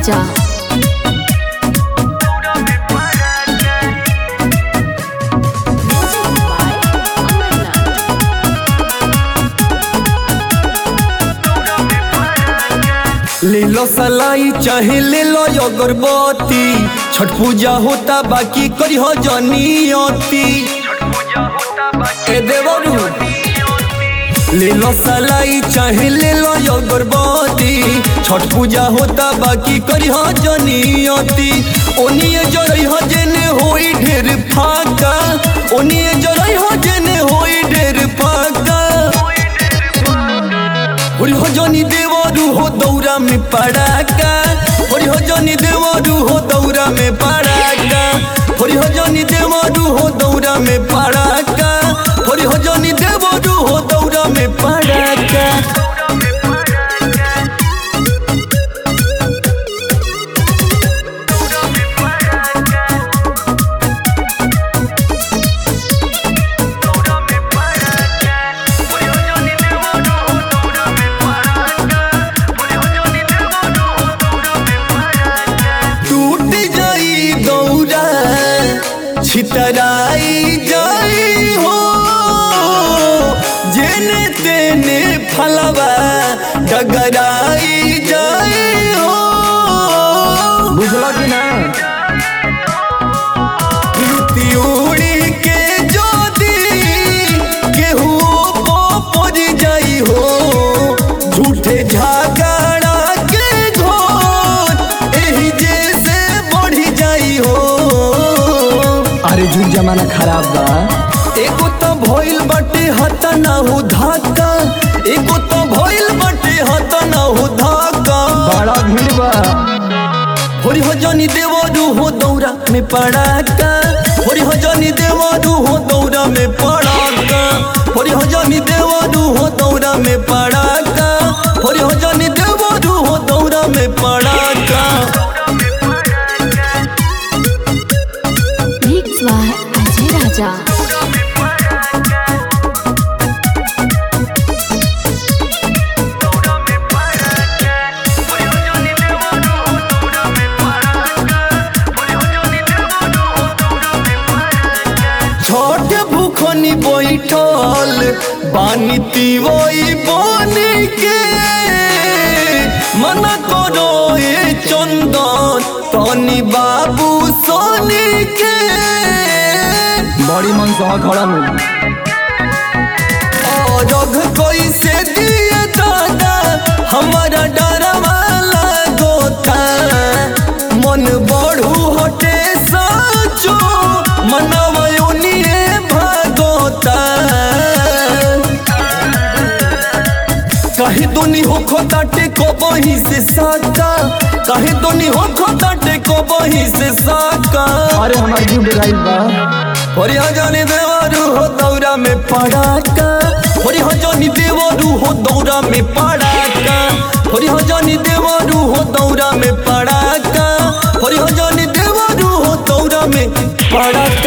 राजा ले लो सलाई चाहे ले लो अगरबत्ती छठ पूजा होता बाकी करी हो जनियती ए देवरू ले लो सलाई चाहे ले लो अगरबत्ती छठ पूजा होता बाकी करी हो जनियती ओनिए जरई हो जेने होई ढेर फाका ओनिए जरई हो जेने होई ढेर फाका होरी हो जनी देवरू हो दौरा में पड़ाका होरी हो जनी देवरू हो दौरा में पड़ाका होरी हो जनी देवरू हो दौरा में पड़ाका होरी हो जनी देवरू हो दौरा में पड़ाका टूट जाई दौरा छितराई जाई हो जेने तेने फलवा डगराई जाई हो बुझला कि ना उड़ी के जोदी केहू पड़ जाई हो झूठे झगड़ा के घोर एही जैसे बढ़ जाई हो अरे जुग जमाना खराब बा एगो तो भइल बाटे हता ना हो धाका एगो तो भइल बाटे हता ना हो धाका बड़ा भीड़ बा होरी हो जनी देवरू हो दौरा में पड़ाका होरी हो जनी देवरू हो दौरा में पड़ाका होरी हो जनी देवरू हो दौरा में पड़ाका होरी हो जनी देवरू हो दौरा में पड़ाका मिक्स बाय अजय राजा छोट भूखनी बैठल बानी तिवई बनी के मन करो ए चंदन तनी बाबू सोनी के बड़ी मन सह खड़ा हूँ रघ कैसे दिए दादा हमारा डरवा लागोता मन बढ़ू हटे साचो मनवा उनिए भागोता कहीं दुनी हो खोताटे को बही से साका कहीं दुनी हो खोताटे को बही से साका अरे हमार जुग राइल बा होरी हो जानी देवरू हो दौरा में पड़ाका होरी हो जानी देवरू हो दौरा में पड़ाका होरी हो जानी देवरू हो दौरा में पड़ाका होरी हो जानी देवरू हो दौरा में पड़ाका